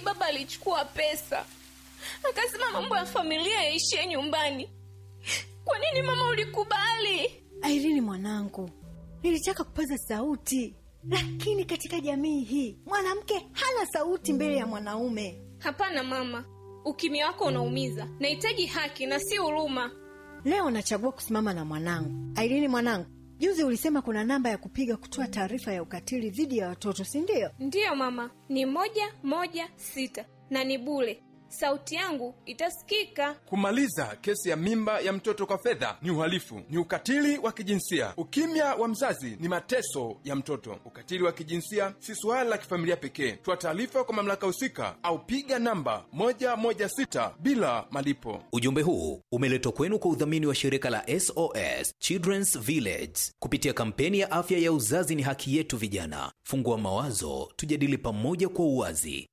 baba alichukua pesa akasema mambo ya familia yaishie nyumbani. Kwa nini mama ulikubali? Airini mwanangu, nilitaka kupaza sauti, lakini katika jamii hii mwanamke hana sauti mbele ya mwanaume. Hapana mama, ukimya wako unaumiza. Nahitaji haki na si huruma. Leo nachagua kusimama na mwanangu. Airini mwanangu, juzi ulisema kuna namba ya kupiga kutoa taarifa ya ukatili dhidi ya watoto, si ndio? Ndiyo mama, ni moja moja sita na ni bure. Sauti yangu itasikika. Kumaliza kesi ya mimba ya mtoto kwa fedha ni uhalifu, ni ukatili wa kijinsia. Ukimya wa mzazi ni mateso ya mtoto. Ukatili wa kijinsia si suala la kifamilia pekee. Toa taarifa kwa mamlaka husika au piga namba 116 bila malipo. Ujumbe huu umeletwa kwenu kwa udhamini wa shirika la SOS Children's Village kupitia kampeni ya afya ya uzazi ni haki yetu. Vijana, fungua mawazo, tujadili pamoja kwa uwazi.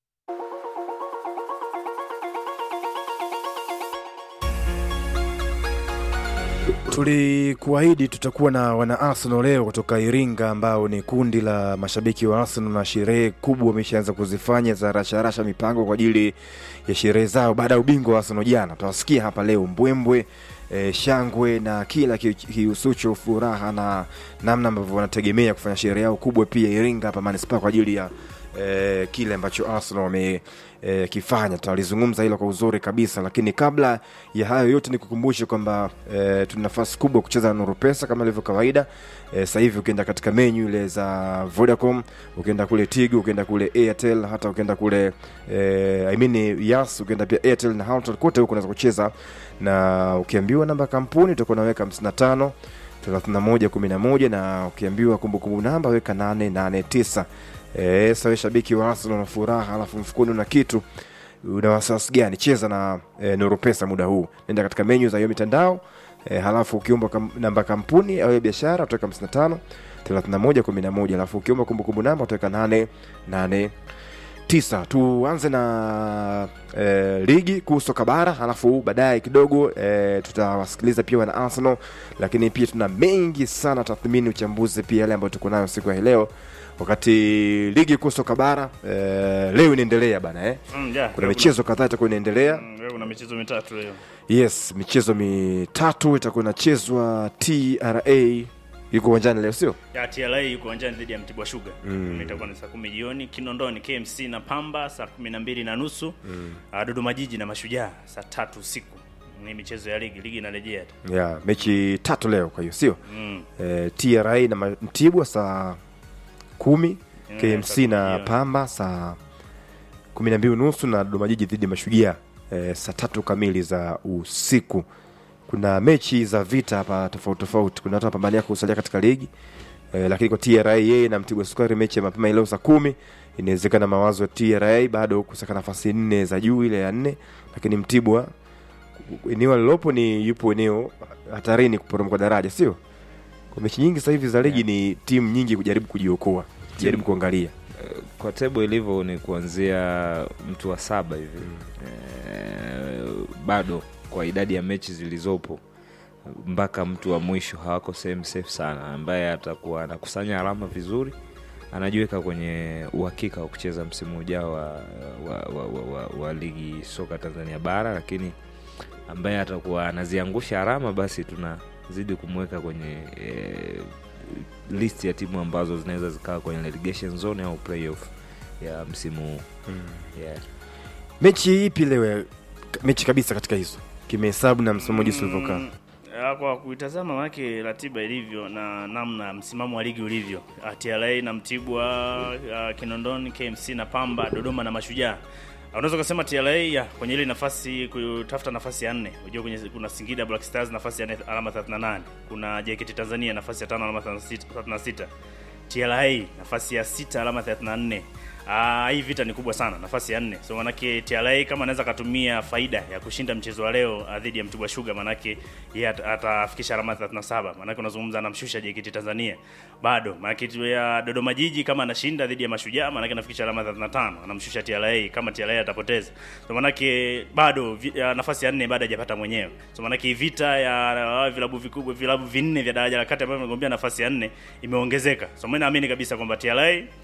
Tulikuahidi tutakuwa na wana Arsenal leo kutoka Iringa, ambao ni kundi la mashabiki wa Arsenal, na sherehe kubwa wameshaanza kuzifanya za rasharasha mipango kwa ajili ya sherehe zao baada ya ubingwa wa Arsenal jana. Tutawasikia hapa leo mbwembwe E, shangwe na kila kihusucho furaha na namna ambavyo wanategemea kufanya sherehe yao kubwa pia Iringa hapa manispaa kwa ajili ya e, kile ambacho Arsenal wamekifanya. E, tutalizungumza hilo kwa uzuri kabisa, lakini kabla ya hayo yote nikukumbushe kwamba e, tuna nafasi kubwa kucheza na Nuru Pesa kama ilivyo kawaida. E, sasa hivi ukienda katika menyu ile za Vodacom, ukienda kule Tigo, ukienda kule Airtel, hata ukienda kule e, I mean Yas, ukienda pia Airtel na Hotels, kote huko unaweza kucheza na ukiambiwa namba ya kampuni utakuwa unaweka 55 31 11 na ukiambiwa kumbukumbu namba weka 889. Eh, sawa shabiki wa Arsenal na furaha, alafu mfukoni una kitu, una wasiwasi gani? Cheza na e, Nuru Pesa muda huu, nenda katika menyu za hiyo mitandao e, halafu ukiomba kam, namba kampuni au biashara utaweka 55 31 11, alafu ukiomba kumbukumbu namba utaweka 889 tisa. Tuanze na e, ligi kuu soka bara, halafu baadaye kidogo e, tutawasikiliza pia wana Arsenal, lakini pia tuna mengi sana tathmini, uchambuzi pia yale ambayo tuko nayo siku ya leo, wakati ligi kuu soka bara e, leo inaendelea bana eh? Mm, yeah, kuna leo michezo kadhaa itakuwa inaendelea Mm, leo kuna michezo mitatu leo. yes, michezo mitatu itakuwa inachezwa. TRA yuko uwanjani leo, sio Ya TRA yuko uwanjani dhidi ya Mtibwa Sugar. Mm. Itakuwa ni saa kumi jioni. Kinondoni KMC na Pamba saa kumi na mbili na nusu. Mm. Dodoma Jiji na Mashujaa saa tatu usiku. Ni michezo ya ligi, ligi inarejea tu. yeah, mechi tatu leo, kwa hiyo sio Mm. e, TRA na Ma- Mtibwa saa kumi Mm, KMC saa kumi na jioni. Pamba saa kumi na mbili nusu na Dodoma Jiji dhidi ya Mashujaa e, saa tatu kamili za usiku. Kuna mechi za vita hapa tofauti tofauti, kuna watu wanapambania kusalia katika ligi e, lakini kwa TRA yeye na Mtibwa Sukari mechi ya mapema leo saa kumi inawezekana mawazo ya TRA bado kusaka nafasi nne za juu ile ya nne, lakini Mtibwa eneo alilopo ni yupo eneo hatarini kuporomoka daraja, sio? Kwa mechi nyingi sasa hivi za ligi ni timu nyingi kujaribu kujiokoa, jaribu kuangalia kwa tebo ilivyo ni kuanzia mtu wa saba hivi e, bado kwa idadi ya mechi zilizopo mpaka mtu wa mwisho hawako sehemu safe sana ambaye atakuwa anakusanya alama vizuri anajiweka kwenye uhakika wa kucheza msimu ujao wa, wa, wa, wa, wa, wa ligi soka tanzania bara lakini ambaye atakuwa anaziangusha alama basi tunazidi kumweka kwenye e, list ya timu ambazo zinaweza zikawa kwenye relegation zone au playoff ya msimu huu yeah. mechi ipi leo, mechi kabisa katika hizo kimehesabu na msimamo jinsi ulivyokaa. Mm, ah, kwa kuitazama manake ratiba ilivyo na namna msimamo wa ligi ulivyo, ah, TRA na Mtibwa, ah, Kinondoni, KMC na Pamba, Dodoma na Mashujaa. Ah, Unaweza ukasema TRA ya kwenye ile nafasi kutafuta nafasi ya nne. Unajua kwenye kuna Singida Black Stars nafasi ya nne alama 38. Kuna JKT Tanzania nafasi ya tano alama 36. TRA nafasi ya sita alama 34. Ah, hii vita ni kubwa sana, nafasi ya nne. So manake TRA kama anaweza akatumia faida ya kushinda mchezo wa leo ah, dhidi ya Mtibwa Sugar, manake yeye at- atafikisha alama 37. Manake unazungumza anamshusha JKT Tanzania. Bado manake tu ya Dodoma Jiji kama anashinda dhidi ya Mashujaa, manake anafikisha alama 35, anamshusha TRA kama TRA atapoteza. So manake bado vi, ya, nafasi ya nne bado hajapata mwenyewe. So manake hii vita ya ah, vilabu vikubwa, vilabu vinne vya daraja la kati ambavyo vimegombea nafasi ya nne imeongezeka. So mimi naamini kabisa kwamba TRA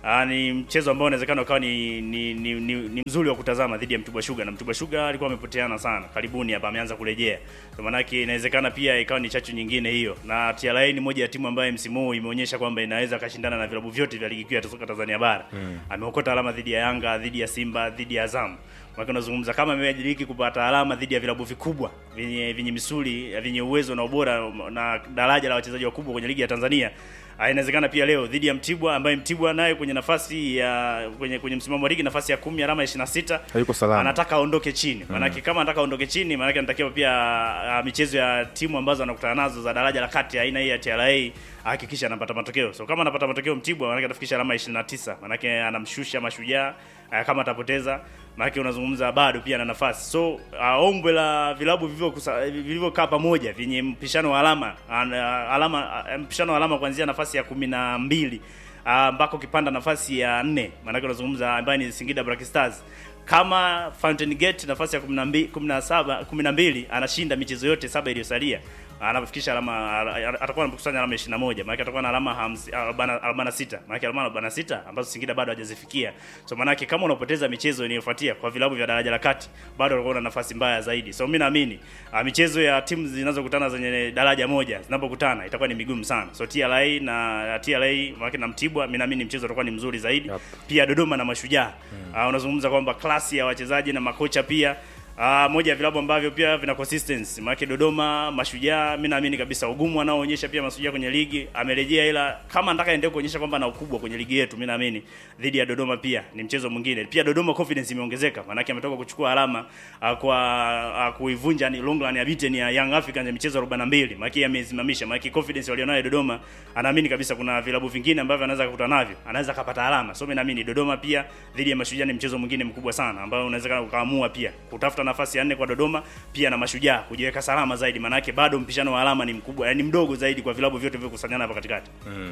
Uh, ni mchezo ambao unawezekana ukawa ni ni, ni, ni ni mzuri wa kutazama dhidi ya Mtibwa Sugar na Mtibwa Sugar alikuwa amepoteana sana. Karibuni hapa ameanza kurejea. Kwa maana yake inawezekana pia ikawa ni chachu nyingine hiyo. Na TRA ni moja ya timu ambayo msimu huu imeonyesha kwamba inaweza kashindana na vilabu vyote vya ligi kuu ya soka Tanzania bara. Mm. Ameokota alama dhidi ya Yanga, dhidi ya Simba, dhidi ya Azam. Maana unazungumza kama amediriki kupata alama dhidi ya vilabu vikubwa vyenye vyenye misuli, vyenye uwezo na ubora na daraja la wachezaji wakubwa kwenye ligi ya Tanzania. Ah, inawezekana pia leo dhidi ya Mtibwa ambaye Mtibwa naye kwenye nafasi ya kwenye kwenye msimamo wa ligi nafasi ya 10 alama 26 Hayuko salama. anataka aondoke chini. Maanake kama anataka aondoke chini, maanake anatakiwa pia ah, michezo ya timu ambazo anakutana nazo za daraja la kati aina hii ya TRA ahakikisha anapata matokeo. So kama anapata matokeo Mtibwa, maanake atafikisha alama 29. Maanake anamshusha Mashujaa ah, kama atapoteza maanake unazungumza bado pia na nafasi so uh, ombwe la vilabu vilivyokusa- vilivyokaa pamoja vyenye mpishano wa alama an- uh, alama uh, mpishano wa alama kuanzia nafasi ya kumi na mbili uh, mpaka ukipanda nafasi ya nne maanake unazungumza ambaye ni Singida Black Stars kama Fountain Gate nafasi ya 12 17 12 anashinda michezo yote saba iliyosalia anafikisha alama atakuwa anakusanya alama 21 maana atakuwa na alama 50 46 maana alama 46 ambazo Singida bado hajazifikia so maana kama unapoteza michezo inayofuatia kwa vilabu vya daraja la kati bado utakuwa na nafasi mbaya zaidi so mimi naamini uh, michezo ya timu zinazokutana zenye daraja moja zinapokutana itakuwa ni migumu sana so TRA na TRA maana na Mtibwa mimi naamini mchezo utakuwa ni mzuri zaidi Yep. pia Dodoma na Mashujaa uh, unazungumza kwamba klasi ya wachezaji na makocha pia Uh, moja ya vilabu ambavyo pia vina consistency maana Dodoma Mashujaa, mimi naamini kabisa ugumu anaoonyesha pia Mashujaa kwenye ligi amerejea, ila kama nataka endelee kuonyesha kwamba ana ukubwa kwenye ligi yetu, mimi naamini dhidi ya Dodoma pia ni mchezo mwingine. Pia Dodoma confidence imeongezeka, maana ametoka kuchukua alama uh, kwa uh, kuivunja ni long run ya beaten ya Young Africans ya michezo 42, maana amesimamisha, maana confidence walionayo Dodoma, anaamini kabisa kuna vilabu vingine ambavyo anaweza kukutana navyo, anaweza kapata alama. So mimi naamini Dodoma pia dhidi ya Mashujaa ni mchezo mwingine mkubwa sana ambao unaweza ukaamua pia kutafuta nafasi ya nne kwa Dodoma pia na Mashujaa kujiweka salama zaidi, maanake bado mpishano wa alama ni mkubwa, yani mdogo zaidi kwa vilabu vyote vilivyokusanyana hapa katikati.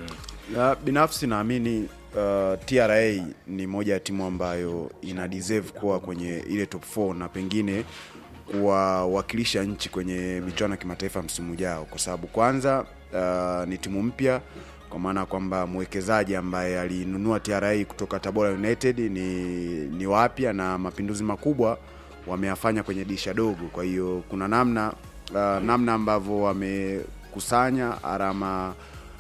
Na binafsi naamini uh, TRA ni moja ya timu ambayo ina deserve kuwa kwenye ile top 4 na pengine kuwawakilisha nchi kwenye michuano ya kimataifa msimu ujao, kwa sababu kwanza uh, ni timu mpya kwa maana ya kwamba mwekezaji ambaye alinunua TRA kutoka Tabora United ni, ni wapya na mapinduzi makubwa wameyafanya kwenye dirisha dogo. Kwa hiyo kuna namna uh, namna ambavyo wamekusanya alama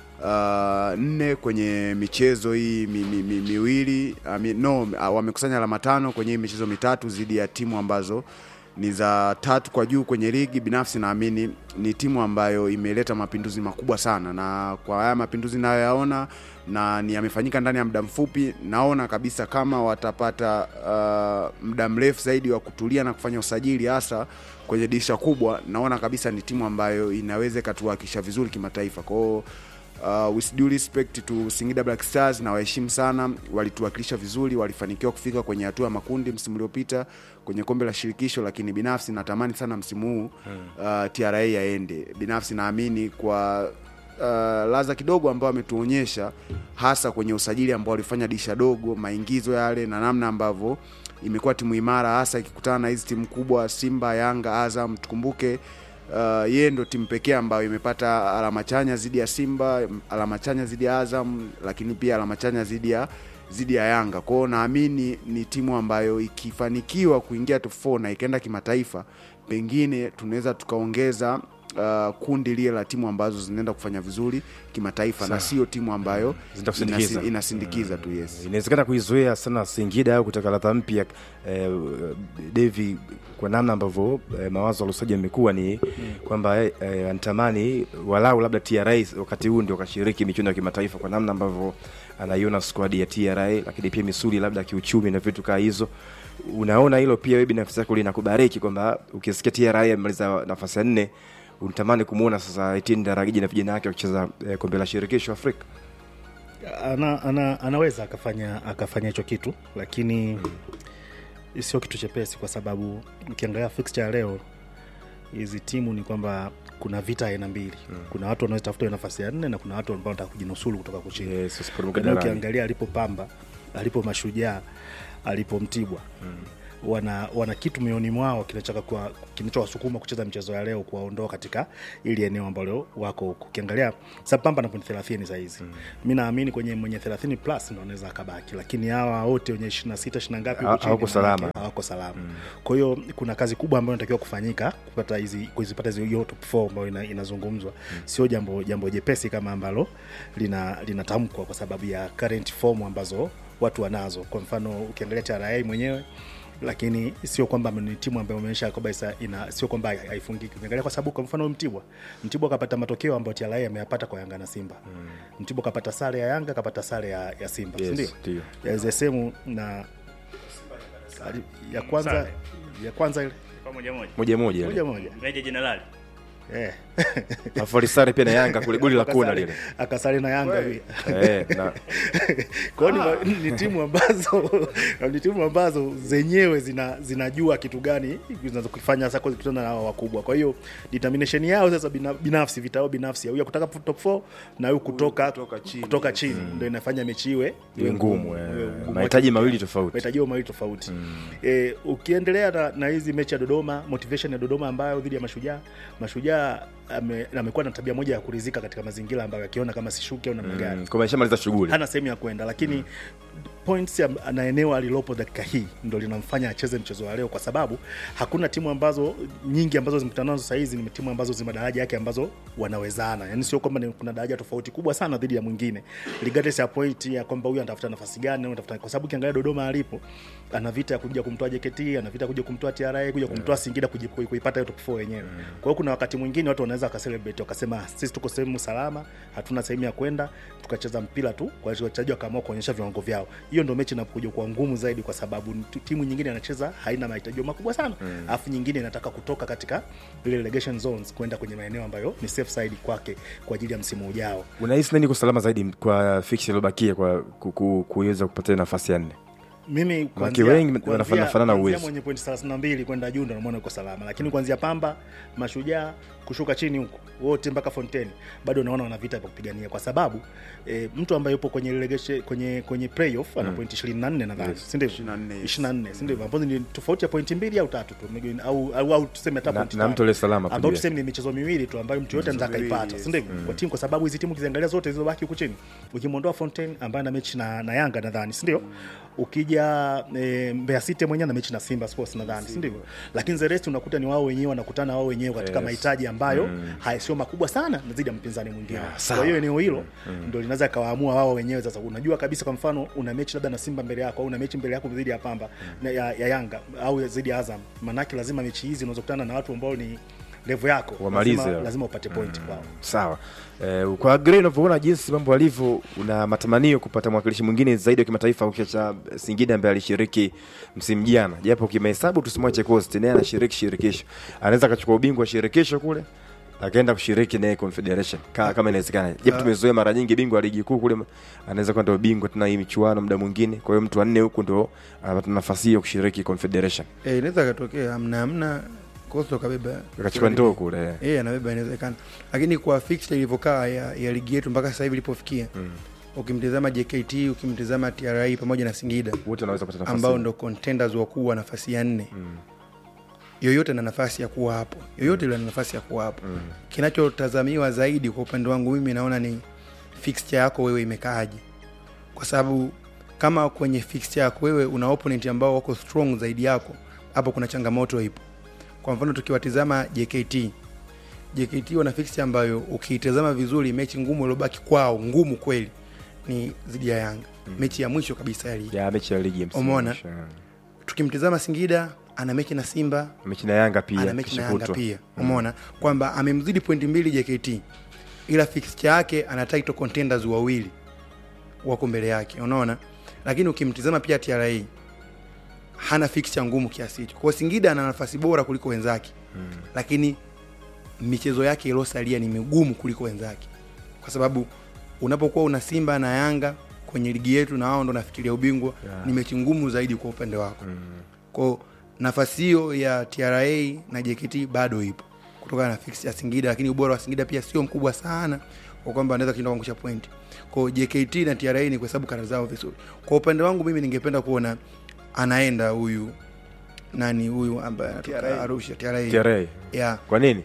uh, nne kwenye michezo hii mi, mi, mi, miwili I mean, no uh, wamekusanya alama tano kwenye hii michezo mitatu dhidi ya timu ambazo ni za tatu kwa juu kwenye ligi. Binafsi naamini ni timu ambayo imeleta mapinduzi makubwa sana, na kwa haya mapinduzi nayoyaona na ni yamefanyika ndani ya muda mfupi, naona kabisa kama watapata uh, muda mrefu zaidi wa kutulia na kufanya usajili hasa kwenye dirisha kubwa, naona kabisa ni timu ambayo inaweza ikatuwakilisha vizuri kimataifa kwao. Uh, with due respect to Singida Black Stars na waheshimu sana, walituwakilisha vizuri, walifanikiwa kufika kwenye hatua ya makundi msimu uliopita kwenye kombe la shirikisho, lakini binafsi natamani sana msimu huu uh, TRA yaende. Binafsi naamini kwa uh, laza kidogo ambao ametuonyesha hasa kwenye usajili ambao walifanya disha dogo, maingizo yale na namna ambavyo imekuwa timu imara, hasa ikikutana na hizi timu kubwa Simba, Yanga, Azam. Tukumbuke uh, yeye ndo timu pekee ambayo imepata alama chanya dhidi ya Simba, alama chanya dhidi ya Azam, lakini pia alama chanya dhidi ya dhidi ya Yanga. Kwa hiyo naamini ni timu ambayo ikifanikiwa kuingia top 4 na ikaenda kimataifa, pengine tunaweza tukaongeza uh, kundi lile la timu ambazo zinaenda kufanya vizuri kimataifa na sio timu ambayo Zitakusindikiza. inasi- inasindikiza tu yes. inawezekana kuizoea sana Singida au kutaka ladha mpya eh, Devi, kwa namna ambavyo eh, mawazo alusaji yamekuwa ni kwamba eh, eh, anatamani walau labda TRA wakati huu ndio kashiriki michuano ya kimataifa kwa namna ambavyo anaiona squad ya TRA, lakini pia misuli labda ya kiuchumi na vitu kaa hizo. Unaona hilo pia wewe binafsi yako linakubariki kwamba ukisikia TRA amemaliza nafasi ya nne unatamani kumwona sasa Etienne Daragiji na vijana wake wakicheza eh, kombe la shirikisho Afrika. ana, ana, anaweza akafanya akafanya hicho kitu lakini sio kitu chepesi kwa sababu ukiangalia fixture ya leo hizi timu ni kwamba kuna vita aina mbili kuna watu wanaotafuta hiyo nafasi ya nne na kuna watu ambao wanataka kujinusuru kutoka kuchini Yes, usiporomoke Yaani darani. ukiangalia alipo pamba alipo mashujaa alipo mtibwa wana wana kitu mioni mwao kinachotaka kuwa- kinachowasukuma kucheza mchezo ya leo kuwaondoa katika ili eneo ambalo wako huku ukiangalia sapamba na pointi thelathini sahizi mm. mi naamini kwenye mwenye thelathini plus ndo anaweza akabaki lakini hawa wote wenye ishiri na sita ishiri na ngapi Ha- huku chini, hawako salama. manake hawako salama kwa hiyo kuna kazi kubwa ambayo inatakiwa kufanyika kupata hizi kuzipata hizi hiyo top four ambayo ina, inazungumzwa sio jambo jambo jepesi kama ambalo lina linatamkwa kwa sababu ya current form ambazo watu wanazo kwa mfano ukiangalia TRA mwenyewe lakini sio kwamba ni timu ambayo imeonyesha kabisa ina sio kwamba haifungiki ukiangalia kwa sababu kwa mfano Mtibwa Mtibwa kapata matokeo ambayo TRA ameyapata kwa Yanga na Simba Mtibwa kapata sare ya Yanga kapata sare ya, ya Simba Yes, si ndio ndio. ya zesemu na ya kwanza Sare. ya kwanza ile Kwa moja moja. moja moja moja moja Meja Jenerali. eh. alafu alisare pia na yanga kule goli la kona Akasare- lile akasare na Yanga pia. Eh, na- Kwa hiyo ni, ni timu ambazo ni timu ambazo zenyewe zina, zinajua kitu gani zinazokifanya sasa kukutana na hao wakubwa. Kwa hiyo determination yao sasa bina- binafsi vitao binafsi huyu kutaka top 4 na huyu kutoka kutoka chini, kutoka chini ndio inafanya mechi iwe Iwe ngumu, eh. iwe ngumu. Mahitaji mawili tofauti. mahitaji mawili tofauti eh, ukiendelea na, na hizi mechi ya Dodoma motivation ya Dodoma ambayo dhidi ya Mashujaa Mashujaa ame- amekuwa na tabia moja ya kurizika katika mazingira ambayo akiona kama sishuki au namna gani Mm, kwa ameshamaliza shughuli hana sehemu ya kwenda lakini points ya, na eneo alilopo dakika hii ndo linamfanya acheze mchezo wa leo kwa sababu hakuna timu ambazo nyingi ambazo zimekutana nazo sahizi ni timu ambazo zina daraja yake ambazo wanawezana yani sio kwamba ni- kuna daraja tofauti kubwa sana dhidi ya mwingine regardless ya point ya kwamba huyu anatafuta nafasi gani huyu anatafuta kwa sababu ukiangalia Dodoma alipo ana vita ya kuja kumtoa JKT ana vita ya kuja kumtoa TRA kuja kumtoa Singida kuji- kui- kuipata hiyo top 4 wenyewe kwa hiyo kuna wakati mwingine watu wanaweza wakacelebrate wakasema sisi tuko sehemu salama hatuna sehemu ya kwenda tukacheza mpira tu kwa hiyo wachezaji wakaamua kuonyesha viwango vyao hiyo ndio mechi inakuja kuwa ngumu zaidi kwa sababu t- timu nyingine inacheza haina mahitaji makubwa sana alafu nyingine inataka kutoka katika ile relegation zones kwenda kwenye maeneo ambayo ni safe side kwake kwa ajili ya msimu ujao unahisi nani iko salama zaidi kwa fix iliyobakia kwa ku- ku- kuweza kupata nafasi ya nne mimi Manake wengi kuanzia- wanafanana- fanana kuanzia uwezo. mwenye pointi 32 kwenda juu ndo namuona uko salama lakini kuanzia pamba mashujaa kushuka chini huko wote mpaka fontaine bado naona wana vita vya kupigania kwa sababu e, mtu ambaye yupo kwenye relegation kwenye kwenye playoff ana pointi 24 nadhani Yes. si ndivyo 24, yes. 24 si ndivyo ambazo ni tofauti ya pointi mbili au tatu tu maybe, au au, au tuseme hata Na- pointi na tatu. mtu aliye salama ambao kujua. tuseme ni michezo miwili tu ambayo mtu yote anaweza miwili, akaipata yes. si ndivyo kwa timu kwa sababu hizi timu ukiziangalia zote zilizobaki huku chini ukimwondoa Fontaine ambaye ana mechi na, na Yanga nadhani si ndio ukija e, Mbeya City mwenyewe na mechi na Simba Sports nadhani si ndivyo lakini the rest unakuta ni wao wenyewe wanakutana wao wenyewe katika Yes. mahitaji ambayo haya sio makubwa sana na zidi ya mpinzani mwingine sawa. kwa hiyo eneo hilo ndio linaweza kawaamua wao wenyewe sasa unajua kabisa kwa mfano una mechi labda na Simba mbele yako au una mechi mbele yako dhidi ya Pamba na ya, ya Yanga au dhidi ya Azam manake lazima mechi hizi unazokutana na watu ambao ni level yako Wamalize. lazima, lazima upate point kwao sawa eh, kwa Gray unavyoona jinsi mambo alivyo una matamanio kupata mwakilishi mwingine zaidi wa kimataifa ukiacha Singida ambaye alishiriki msimu jana japo kimahesabu tusimwache Coast naye anashiriki shirikisho anaweza akachukua ubingwa wa shirikisho kule akaenda kushiriki naye confederation Ka, kama inawezekana japo tumezoea mara nyingi bingwa wa ligi kuu kule anaweza kwenda ubingwa tena hii michuano muda mwingine kwa hiyo mtu wanne huku ndo anapata nafasi hiyo kushiriki confederation Eh, inaweza katokea amna amna kosto kabeba akachukua ndoo kule eh. eh, anabeba inawezekana, lakini kwa fixture ilivyokaa ya, ya ligi yetu mpaka sasa hivi ilipofikia mm. ukimtizama JKT ukimtizama TRA pamoja na Singida wote wanaweza kupata nafasi ambao ndo contenders wakuu wa nafasi ya nne mm. yoyote na nafasi ya kuwa hapo yoyote ile na nafasi ya kuwa hapo mm. kinachotazamiwa zaidi kwa upande wangu mimi naona ni fixture yako wewe imekaaje kwa sababu kama kwenye fixture yako wewe una opponent ambao wako strong zaidi yako hapo kuna changamoto ipo kwa mfano tukiwatizama JKT JKT wana fixture ambayo ukiitazama vizuri mechi ngumu iliyobaki kwao ngumu kweli ni dhidi ya Yanga mm. mechi ya mwisho kabisa ya ligi ya mechi ya ligi ya msimu Umeona? mwisho, eh. tukimtizama Singida ana mechi na Simba mechi na Yanga pia ana mechi na kesho Yanga kutwa. pia umeona kwamba amemzidi pointi mbili JKT ila fixture yake ana title contenders wawili wako mbele yake unaona lakini ukimtizama pia TRA hana fixture ngumu kiasi hicho kwa hiyo Singida ana nafasi bora kuliko wenzake mm. lakini michezo yake iliyosalia ni migumu kuliko wenzake kwa sababu unapokuwa una Simba na Yanga kwenye ligi yetu na wao ndo nafikiria ubingwa Yeah. ni mechi ngumu zaidi kwa upande wako mm. kwao nafasi hiyo ya TRA na JKT bado ipo kutokana na fix ya Singida, lakini ubora wa Singida pia sio mkubwa sana kwa kwamba anaweza kushinda kuangusha pointi. Kwa hiyo JKT na TRA ni kuhesabu kara zao vizuri. Kwa upande wangu mimi ningependa kuona anaenda huyu nani huyu ambaye anatoka TRA. Arusha TRA. TRA. Yeah, kwa nini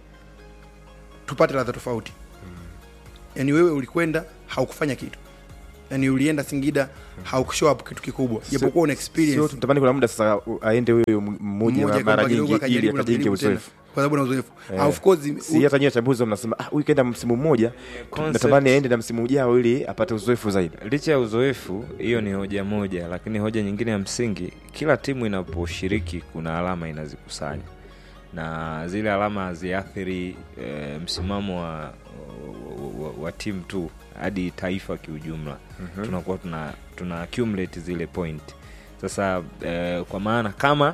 tupate ladha tofauti. Yaani wewe ulikwenda haukufanya kitu, yaani ulienda Singida haukushow up kitu kikubwa, japokuwa una sio experience tunatamani kuna muda sasa u- aende huyo m- mmoja mmoja mara kwamba kidogo nyingi ili akajaribu na akajenge kujaribu tena, uzoefu kwa sababu na uzoefu Eh. of course si hata nyie wachambuzi mnasema ah, huyu kaenda msimu mmoja Concept- natamani aende na msimu ujao ili apate uzoefu zaidi licha ya uzoefu hiyo ni hoja moja lakini hoja nyingine ya msingi kila timu inaposhiriki kuna alama inazikusanya na zile alama haziathiri e, msimamo wa, wa, wa, wa timu tu hadi taifa kiujumla mm-hmm. tunakuwa tuna, tuna accumulate zile point sasa e, kwa maana kama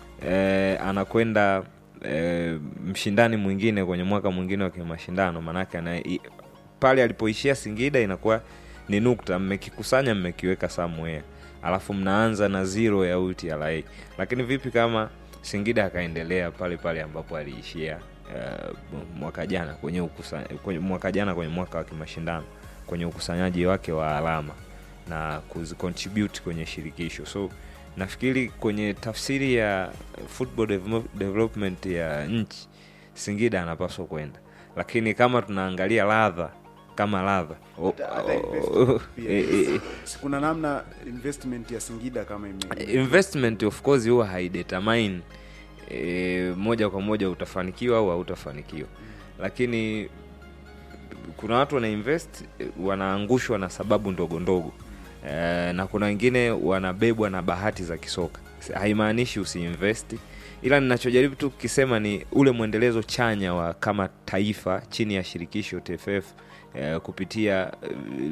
e, anakwenda e, mshindani mwingine kwenye mwaka mwingine wa kimashindano maanake ana i- pale alipoishia singida inakuwa ni nukta mmekikusanya mmekiweka somewhere alafu mnaanza na zero ya utla lakini vipi kama singida akaendelea pale pale ambapo aliishia uh, mwaka jana kwenye, ukusa, kwenye mwaka jana kwenye mwaka wa kimashindano kwenye ukusanyaji wake wa alama na kuzicontribute kwenye shirikisho so nafikiri kwenye tafsiri ya football develop- development ya nchi singida anapaswa kwenda lakini kama tunaangalia ladha kama ladha o- Hata- hata o- investment pia. eh, eh, Si kuna namna investment ya Singida kama ime investment of course huwa haidetermine e, moja kwa moja utafanikiwa au hautafanikiwa lakini kuna watu wana invest eh, wanaangushwa na sababu ndogo ndogo e, na kuna wengine wanabebwa na bahati za kisoka haimaanishi usiinvesti ila ninachojaribu tu kukisema ni ule mwendelezo chanya wa kama taifa chini ya shirikisho tff eh, kupitia eh,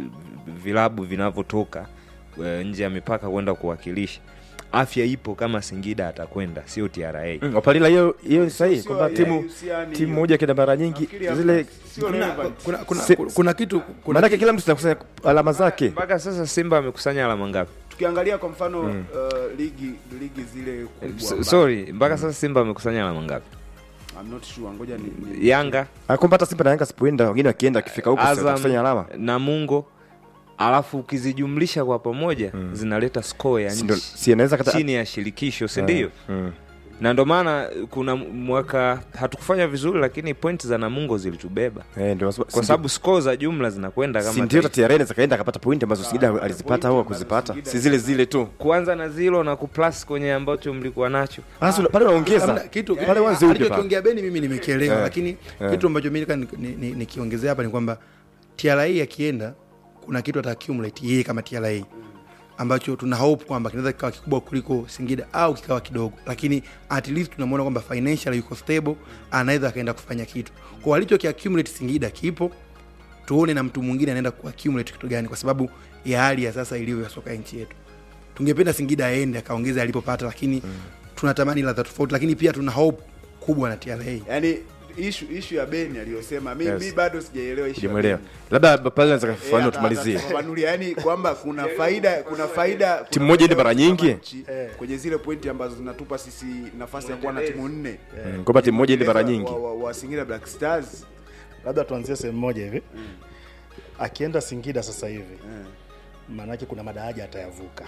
vilabu vinavyotoka eh, nje ya mipaka kwenda kuwakilisha afya ipo kama singida atakwenda sio tra Mm, wapalila hiyo hiyo ni sahihi Sio- kwamba sio- timu haihusiani timu hiyo. moja kenda mara nyingi Nafikiri hapa zile sio relevant. kuna, kuna, Si- kuna kitu kuna maanake kila mtu anakusanya alama zake mpaka sasa simba amekusanya alama ngapi tukiangalia kwa mfano uh, ligi ligi zile kubwa S- ambazo- sorry mpaka sasa simba amekusanya alama ngapi I'm not sure ngoja ni, ni yanga kwamba hata simba na yanga sipoenda wengine wakienda akifika huko Azam, kusanya alama na mungo alafu ukizijumlisha kwa pamoja zinaleta score ya Si ndo- nchi si anaweza kata- chini ya shirikisho si ndio Mm. na ndo maana kuna mwaka hatukufanya vizuri lakini point za namungo zilitubeba Eh, ndio sababu- kwa sababu score za jumla zinakwenda si kama ndio taifa. TRA inaweza kaenda akapata pointi ambazo Singida alizipata au kuzipata si zile zile tu kuanza na zilo na kuplus kwenye ambacho mlikuwa nacho basi una- pale unaongeza Hamna, kitu pale wanze upya pale. alichokiongea Beni mimi nimekielewa, Eh, lakini eh. kitu ambacho mimi nataka ni- ni- nikiongezea hapa ni kwamba TRA akienda kuna kitu ata accumulate yeye kama TRA ambacho tuna hope kwamba kinaweza kikawa kikubwa kuliko Singida au kikawa kidogo, lakini at least tunamwona kwamba financial yuko stable, anaweza akaenda kufanya kitu kwa alicho kiaccumulate Singida kipo tuone na mtu mwingine anaenda kuaccumulate kitu gani, kwa sababu ya hali ya sasa ilivyo ya soka ya nchi yetu. Tungependa Singida aende akaongeze alipopata, lakini tunatamani ladha tofauti, lakini pia tuna hope kubwa na TRA. yani issue issue ya Beni aliyosema mi, Yes. mi bado sijaelewa issue ya Sijamuelewa. Beni. labda pale naweza Eh, kafafanua ata- tumalizie atafafanulia, yani kwamba kuna faida kuna faida kuna Timu moja iende faida mara kama nyingi? nchi, kwenye zile pointi ambazo zinatupa sisi nafasi ya kuwa na timu nne Mm, kwamba timu moja iende mara Mwendelezo nyingi wa, wa, wa Singida Black Stars labda tuanzie sehemu moja hivi akienda singida sasa hivi maanake kuna madaraja atayavuka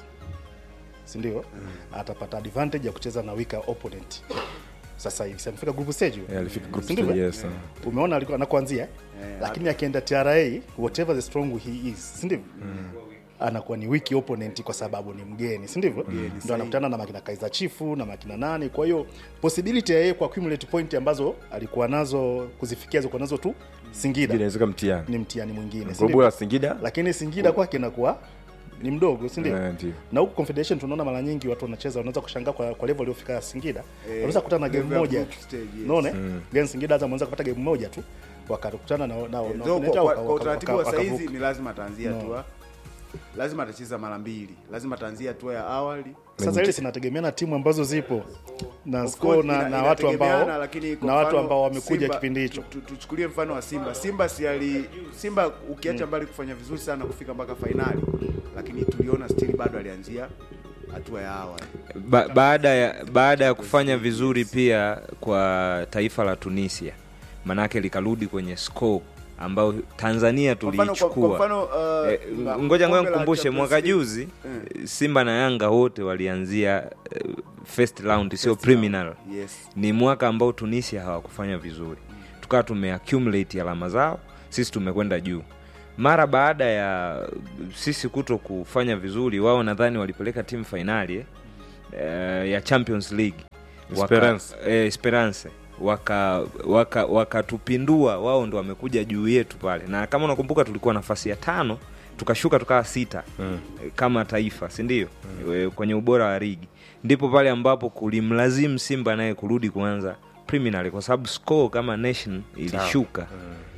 sindio atapata advantage ya kucheza na weaker opponent sasa hivi Si amefika group stage huyo? Eh, alifika group Si ndivyo, stage, eh? yes, ah. umeona alikuwa anakuanzia eh? lakini akienda tra whatever the strong he is sindivyo anakuwa ni wiki opponent kwa sababu ni mgeni si ndivyo ndo anakutana na makina kaiza chifu na makina nani kwa hiyo possibility ya yeye ku accumulate point ambazo alikuwa nazo kuzifikia zilikuwa nazo tu singida inaweza kuwa mtihani ni mtihani mwingine si kwa ndivyo? bora Singida lakini singida kwake inakuwa ni mdogo si ndio Eh, ndio. na huku confederation tunaona mara nyingi watu wanacheza wanaweza kushangaa kwa, kwa level aliofika singida wanaweza kukutana na game level ya moja group tu stage, yes. unaona then singida hata wanaweza kupata game moja tu wakakutana na na, na, Eh, na so, opponent kwa, wao, kwa, waka- kwa utaratibu wa waka- saizi wakavuka. ni lazima ataanzia No. hatua lazima atacheza mara mbili lazima ataanzia hatua ya awali sasa ile zinategemea na timu ambazo zipo na Of score course, na, ina- na watu ambao inategemeana, lakini kwa na watu mfano ambao wamekuja Simba- kipindi hicho tu- tu- tuchukulie mfano wa Simba. Simba si ali Simba ukiacha mbali kufanya vizuri sana kufika mpaka fainali, lakini tuliona still bado alianzia hatua ya awali. ba, baada ya baada ya kufanya vizuri pia kwa taifa la tunisia manake likarudi kwenye score ambayo tanzania Kwa mfano- kwa- kwa tuliichukua mfano, uh, Eh, ma- ngoja ngoja kombe la nikumbushe Champions mwaka League. juzi simba na yanga wote walianzia eh, first round sio First preliminary round, yes. ni mwaka ambao tunisia hawakufanya vizuri tukawa tumeaccumulate alama zao sisi tumekwenda juu mara baada ya sisi kuto kufanya vizuri wao nadhani walipeleka timu fainali eh, eh, ya champions league Esperance. waka, eh, esperance wakatupindua waka, wakatupindua, wao ndo wamekuja juu yetu pale na kama unakumbuka tulikuwa nafasi ya tano tukashuka tukawa sita mm. kama taifa sindio mm. kwenye ubora wa ligi ndipo pale ambapo kulimlazimu simba naye kurudi kuanza preliminary kwa sababu score kama nation ilishuka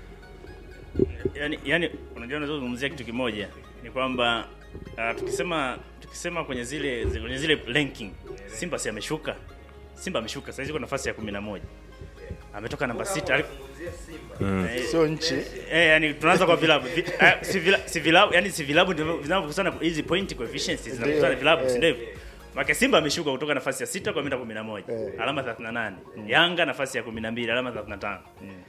yani, yani unajua unazozungumzia kitu kimoja ni kwamba uh, tukisema tukisema kwenye zile zi- kwenye zile ranking Simba si ameshuka Simba ameshuka sasa yuko nafasi ya 11 ametoka namba sita ali- Eh, Sio nchi. eh, yani tunaanza kwa vilabu Vi- eh, si vila- si vilabu yani si vilabu ndivyo vinavyokusana hizi point coefficients zinakusana vilabu si ndivyo Maka Simba ameshuka kutoka nafasi ya sita kwenda 11 alama 38 Yanga nafasi ya 12 alama 35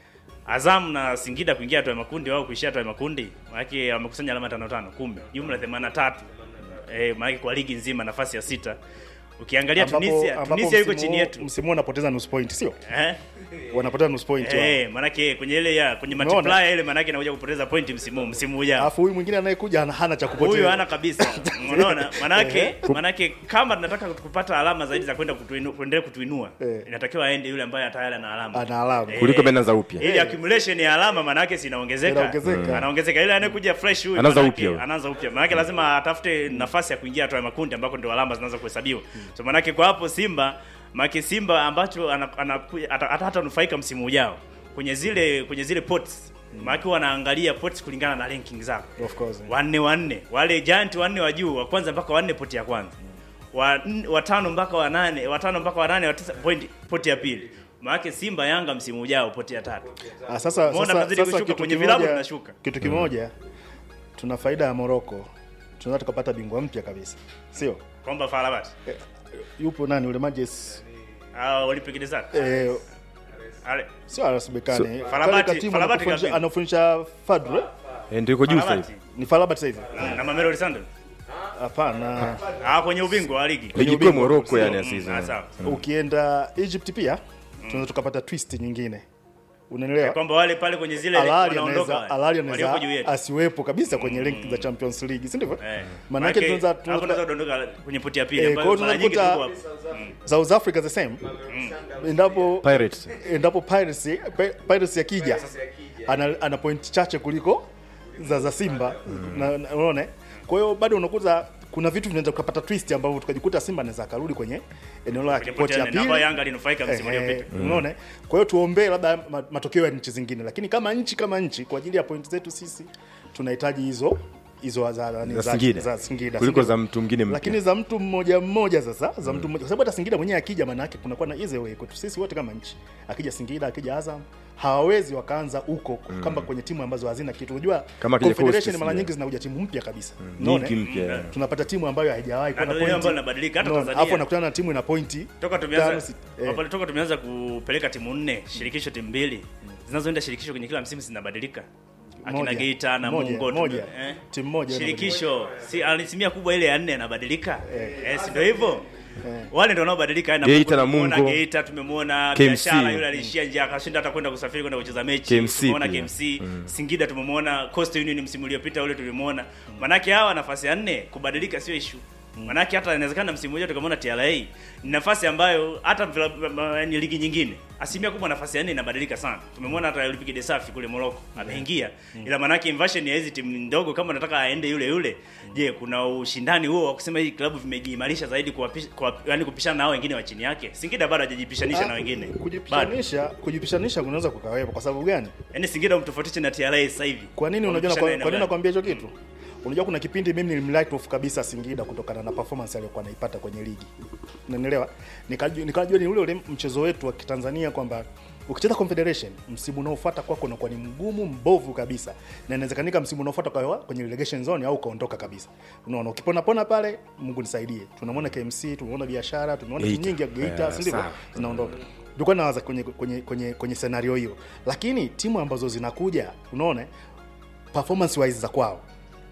Azam na Singida kuingia hatua ya makundi wao kuishia hatua ya makundi, maana wamekusanya alama tano tano, kumbe jumla 83. Eh, maana kwa ligi nzima nafasi ya sita. Ukiangalia Ambapo- Tunisia, ambapo Tunisia yuko msimu chini huu- yetu. Msimu huu wanapoteza nusu point, sio? Eh? Wanapoteza nusu point. wao. Eh, maana kwenye ile ya kwenye Umeona? multiplier ile maana yake inakuja kupoteza point msimu huu, msimu ujao. Alafu huyu mwingine anayekuja hana- hana cha kupoteza. Huyu hana kabisa. Unaona? Manake manake kama tunataka kupata alama zaidi za kwenda kutuinua kuendelea kutuinua, Eh. inatakiwa aende yule ambaye tayari ana alama. Ana alama. Eh, Kuliko ameanza upya. Ili accumulation ya alama manake si inaongezeka. Inaongezeka. Anaongezeka. Ile anayekuja fresh huyu Anaanza manake- upya huyu. Anaanza upya. Manake lazima atafute nafasi ya kuingia hatua ya makundi ambako ndio alama zinaanza kuhesabiwa. So manake kwa hapo Simba, manake Simba ambacho ana- anakuja ata- ata- hatanufaika msimu ujao kwenye zile kwenye zile pots. Manake wanaangalia pots kulingana na ranking zao Of course. wanne wanne wale giant wanne wa juu wa kwanza mpaka wanne poti ya kwanza wa n- watano mpaka wanane watano mpaka wanane wa tisa point poti ya pili maanake simba yanga msimu ujao poti ya tatu Ah, sasa Umeona sasa, tunazidi sasa kushuka, kitu kwenye kimoja, vilabu tunashuka. kitu kimoja tuna faida ya Morocco. Tunaweza tukapata bingwa mpya kabisa. Sio? kwamba farabat Yupo nani ule Majes au olympic desert eh, Ale- sio RS Berkane. So- Kale Farabati- katimu Farabati anafundisha- kabisa. anafundisha Fadlu. eh? Eh, ndio iko juu sasa Farabati. hivi. Ni Farabat sasa hivi. na Mamelodi Sundowns Hapana. ah kwenye ubingwa wa ligi ligi kuu ya ubingwa. Morocco yani ya Mm, season. ah, sawa. Ukienda Egypt pia tunaweza tukapata twist nyingine. Unanielewa? kwamba wale pale kwenye zile Alali wanaondoka anaweza Alali wale, walioko juu anaweza yetu asiwepo kabisa kwenye rank za Champions League, si ndivyo? Eh. Maana Maanake, yake tunaweza hapo tunaweza tunaweza kudondoka kwenye poti ya pili Eh, ambayo kwa hiyo mara nyingi tunaweza tuko kukuta- hapo. Mm. South Africa the same. Endapo Pirates. endapo Pirates Pi- Pirates yakija ana, ana point chache kuliko za za Simba na, na, unaona eh? kwa hiyo bado unakuta kuna vitu vinaweza kupata twist ambavyo tukajikuta Simba anaweza akarudi kwenye eneo la Kwenye poti poti ya ya nne, na ambayo pili Yanga alinufaika msimu Ehe, uliopita unaona eh? kwa hiyo tuombee labda ma- matokeo ya nchi zingine lakini kama nchi kama nchi kwa ajili ya point zetu sisi tunahitaji hizo hizo za, za, Za Singida. za Singida Kuliko Singida. za mtu mwingine mpya. lakini za mtu mmoja mmoja sasa za mtu mmoja kwa sababu hata Singida mwenyewe akija maana yake kunakuwa na easy way kwetu sisi wote kama nchi akija Singida akija Azam hawawezi wakaanza huko kama kwenye timu ambazo hazina kitu unajua Kama akija confederation Coast mara sijui. nyingi zinakuja timu mpya kabisa Unaona, Nyingi eh? mpya. yeah. tunapata timu ambayo haijawahi kuwa Na na ndio ile ambayo pointi inabadilika, hata Unaona, Tanzania. hapo nakutana na timu ina pointi toka tano, tumeanza si- eh. pale toka tumeanza kupeleka timu nne shirikisho timu mbili zinazoenda shirikisho kwenye kila msimu zinabadilika akina Moja. Geita na Moja, Mungo moja. eh? Timu moja shirikisho si asilimia kubwa ile ya nne inabadilika eh, si ndio hivyo wale ndio wanaobadilika na Geita na tumemuona Mungo. Geita tumemwona KMC. biashara yule aliishia njia akashinda hata kwenda kusafiri kwenda kucheza mechi KMC tumeona pia. KMC Singida tumemwona Coastal Union msimu uliopita ule tulimwona manake hawa nafasi ya nne kubadilika sio issue manake hata inawezekana msimu ujao tukamwona TRA ni nafasi ambayo hata vila- ma- ni ligi nyingine asilimia kubwa nafasi ya nne inabadilika sana tumemwona hata Olympique de Safi kule Morocco ameingia ila manake inversion ya hizi timu ndogo kama unataka aende yule yule je kuna ushindani huo wa kusema hii klabu vimejiimarisha zaidi kuwapisha kwa, yani kupishana na hao wengine wa chini yake Singida bado hajajipishanisha na wengine bado kujipishanisha kujipishanisha kunaweza kukawepo kwa sababu gani yani Singida umtofautishe na TRA sasa hivi kwa nini unajua Wamepishana kwa, eneo kwa nini gani? nakwambia hicho kitu unajua kuna kipindi mimi nilimlight off kabisa Singida kutokana na performance aliyokuwa anaipata kwenye ligi unanielewa nikajua nikajua ni ule ule mchezo wetu wa Kitanzania kwamba ukicheza confederation msimu unaofuata kwako unakuwa ni mgumu mbovu kabisa na inawezekanika msimu unaofuata kwa kwenye relegation zone au ukaondoka kabisa unaona ukipona pona pale Mungu nisaidie tunamwona KMC tumeona biashara tumeona timu Geita. nyingi ya Geita Yeah, si ndivyo sawa. zinaondoka tulikuwa nawaza kwenye kwenye kwenye kwenye scenario hiyo lakini timu ambazo zinakuja unaona performance wise za kwao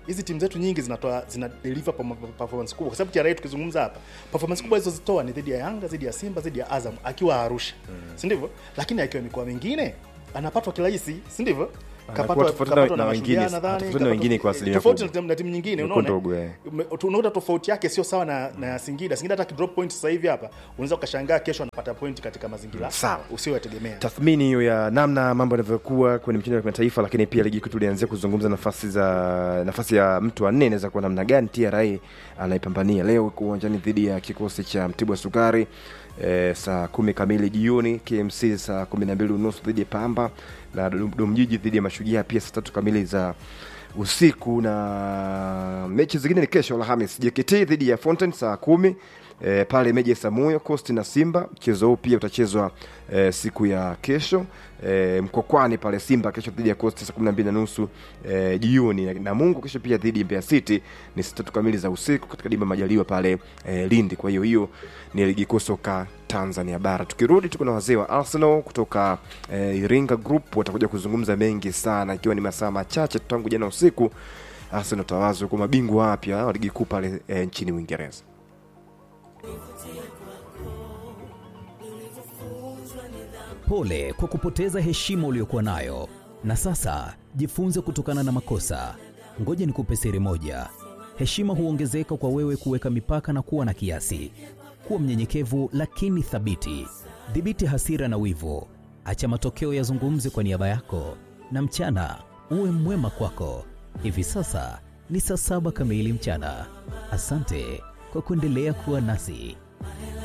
hizi timu zetu nyingi zinatoa zina deliver pam- performance kubwa kwa sababu TRA tukizungumza hapa performance kubwa alizozitoa ni dhidi ya Yanga dhidi ya Simba dhidi ya Azam akiwa Arusha si ndivyo lakini akiwa mikoa mingine anapatwa kirahisi si ndivyo Anakuwa tofauti na- na wengine, Mashujaa nadhani, tofauti na wengine kwa asilimia tofauti kubwa. na timu nyingine Imekuwa unaona ndogo, eh. Ume- unaona tofauti yake sio sawa na, na Singida. Singida hata kidrop point sasa hivi hapa unaweza ukashangaa kesho anapata point katika mazingira Sawa. usiyoyategemea. tathmini hiyo ya namna mambo yanavyokuwa kwenye mchezo wa kimataifa lakini pia ligi kuu tulianzia kuzungumza nafasi za nafasi ya mtu wa nne inaweza kuwa namna gani tra anaipambania leo iko uwanjani dhidi ya kikosi cha mtibwa sukari e, saa kumi kamili jioni kmc saa kumi na mbili unusu dhidi ya pamba na Dodom- domjiji dhidi ya mashujaa pia saa tatu kamili za usiku na mechi zingine ni kesho alhamis jkt dhidi ya fountain saa kumi e, pale meja samuyo costi na simba mchezo huu pia utachezwa e, siku ya kesho e, mkokwani pale simba kesho dhidi ya costi saa kumi na mbili na nusu e, jioni na mungu kesho pia dhidi ya mbeya city ni saa tatu kamili za usiku katika dimba majaliwa pale e, lindi kwa hiyo hiyo ni ligi kuu soka tanzania bara tukirudi tuko na wazee wa arsenal kutoka e, iringa group watakuja kuzungumza mengi sana ikiwa ni masaa machache tangu jana usiku arsenal tawazwa kwa mabingwa wapya wa ligi kuu pale e, nchini uingereza Pole kwa kupoteza heshima uliyokuwa nayo, na sasa jifunze kutokana na makosa. Ngoja nikupe siri moja: heshima huongezeka kwa wewe kuweka mipaka na kuwa na kiasi. Kuwa mnyenyekevu lakini thabiti. Dhibiti hasira na wivu, acha matokeo yazungumze kwa niaba yako, na mchana uwe mwema kwako. Hivi sasa ni saa saba kamili mchana. Asante kwa kuendelea kuwa nasi.